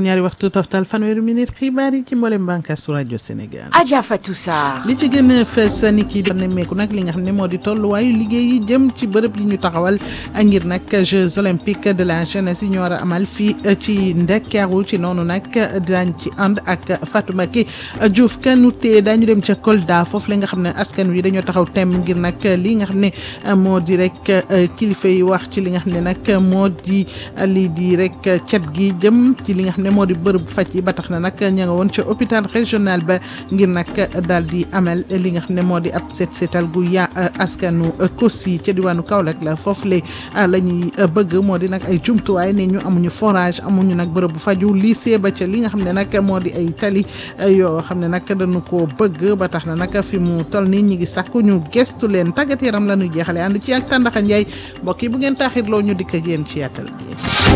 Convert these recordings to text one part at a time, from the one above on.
juróom-ñaari waxtu toftal fanweeri minute xibaar yi ci mboolem bànqaasu rajo Sénégal. Adja Fatou Sarr. li ci gën a fees ni kii doon nemmeeku nag li nga xam ne moo di tolluwaayu liggéey yi jëm ci bërëb yi ñu taxawal ngir nag Jeux olympiques de la jeunesse yi ñu war a amal fii ci Ndakaaru ci noonu nag daañ ci ànd ak Fatou Mbacké Diouf Kanouté daañu dem ca Kolda foofu la nga xam ne askan wi dañoo taxaw tem ngir nag li nga xam ne moo di rek kilifa yi wax ci li nga xam ne nag moo di lii di rek cet gi jëm ci li nga xam ne moo di bërëb faj yi ba tax na nag ña nga woon ca hôpital régional ba ngir nag daal di amal li nga xam ne moo di ab set setal gu ya askanu Kossy ca diwaanu Kaolack la foofu le la ñuy bëgg moo di nag ay jumtuwaay ne ñu amuñu forage amuñu nag bërëb bu faju lycée ba ca li nga xam ne nag moo di ay tali yoo xam ne nag dañu ko bëgg ba tax na nag fi mu toll nii ñi ngi sàkku ñu gestu leen tàggat yaram la ñuy jeexale ànd ci ak Tàndaxa Njaay mbokk yi bu ngeen taaxirloo ñu dikk ak yéen ci yàttal gi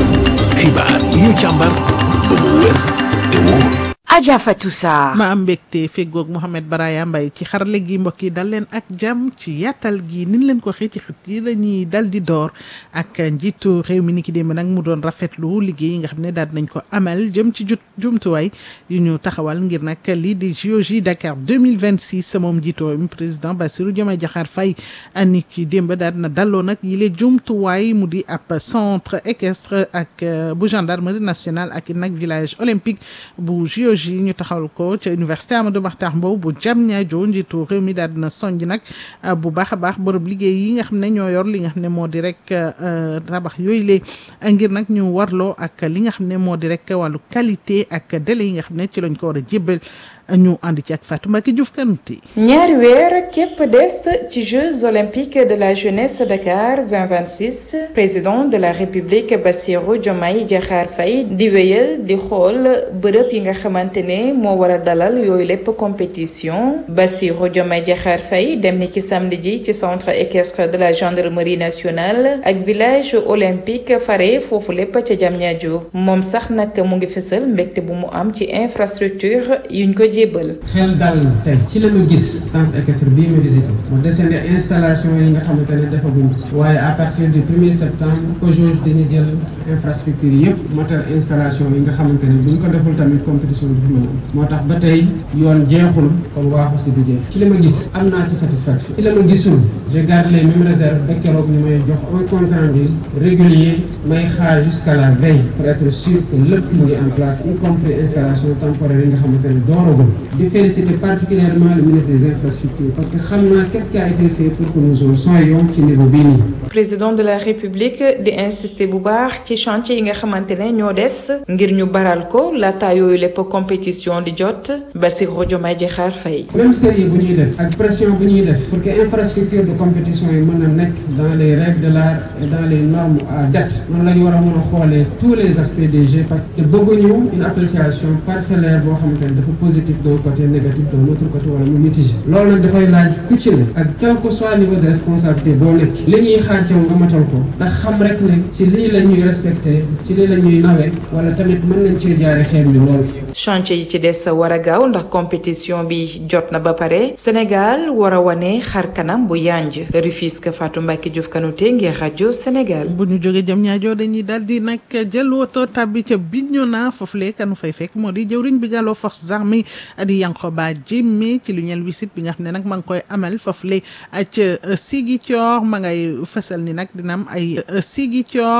xibaar yi ñu càmbar ba mu wér te wóor Adja Fatou Sarr. ma am mbégte feggoog Mouhamed Baraya Mbaye ci xarale gi mbokk yi dal leen ak jàmm ci yaatal gi nin leen ko xëy ci xët yi dañuy dal di door ak njiitu réew mi ni ki démb nag mu doon rafetlu liggéey yi nga xam ne daal nañ ko amal jëm ci jut jumtuwaay yu ñu taxawal ngir nag lii di JOJ Dakar 2026 moom njiitu réew mi président Bassirou Diomaye Diakhar Faye ni ki démb daal na dalloo nag yile jumtuwaay mu di ab centre équestre ak bu gendarmerie nationale ak nag village olympique bu JOJ yi ñu taxawal ko ca université Amadou Mahtar Mbow bu Diamniadio njiitu réew mi daal dina sonj nag bu baax a baax bërëb liggéey yi nga xam ne ñoo yor li nga xam ne moo di rek tabax yooyu lee ngir nag ñu warloo ak li nga xam ne moo di rek wàllu qualité ak délai yi nga xam ne ci lañ ko war a jébbal ñu ànd ci ak Fatou Mbacké Diouf Kanouté ñaari weer képp des ci Jeux olympiques de la jeunesse Dakar 2026 président de la République Bassirou Diomaye Diakhar Faye di wéyal di xool bërëb yi nga xamante ne moo war a dalal yooyu lépp compétition Bassirou Diomaye Diakhar Faye dem ni ci samedi ji ci centre équestre de la gendarmerie nationale ak village olympique fare foofu lépp ca Diamniadio moom sax nag mu ngi fësal mbégte bu mu am ci infrastructure yuñ ko jébbal xel dal na tey ci la ma gis centre équestre bii ma visité mu desandi installation yi nga xamante ne defaguñ waaye à partir du premier septembre aujourd'hui dañuy jël infrastructure yëpp matal installation yi nga xamante ne buñ ko deful tamit compétition bi mën a am moo tax ba tey yoon jeexul kon waaxu si du jeex ci la ma gis am naa ci satisfaction ci la ma gisul je garde les mêmes réserves ba keroog ñu may jox un compte rendu régulier may xaar jusqu'à la veille pour être sûr que lépp mu ngi en place y compris installation temporaire yi nga xamante ne dooragul di féliciter particulièrement le ministre des infrastructures parce que xam naa qu'est-ce qui a été fait pour que nous en soyons ci niveau bii nii. président de la république di insister bu baax ci chantier yi nga xamante ne ñoo des ngir ñu baral ko laata yooyu lépp compétition di jot Bassirou Diomaye Diakhar Faye. même sérieux bu ñuy def ak pression bu ñuy def pour que infrastructure de compétition yi mën a nekk dans les règles de l'art et dans les normes à date noonu la ñu war a mën a xoolee tous les aspects des jeux parce que bëgguñu une appréciation parcellaire boo xamante ne dafa positif d'un côté négatif d'un autre côté wala mu mitigé loolu nag dafay laaj ku ci ne ak quel que soit niveau de responsabilité boo nekk li ñuy xaar ci nga matal ko ndax xam rek ne ci lii la ñuy respecté ci lii la ñuy nawe wala tamit mën nañ cee jaare xeer mi lool. chantier yi ci des war a gaaw ndax compétition bi jot na ba pare Sénégal war a wane xar kanam bu yanj Rufisque Fatou Mbacké Diouf Kanouté ngir rajo Sénégal. bu ñu jógee jëm ñaajoo dañuy daal di nag jël woto tabbi ca Bignona foofu lee kanu fay fekk moo di jëwriñ bi gàlloo forces armées di Yankoba Diémé ci lu ñeel wisit bi nga xam ne nag ma ngi koy amal foofu le ca Ziguinchor ma ngay fësal ni nag dina am ay Ziguinchor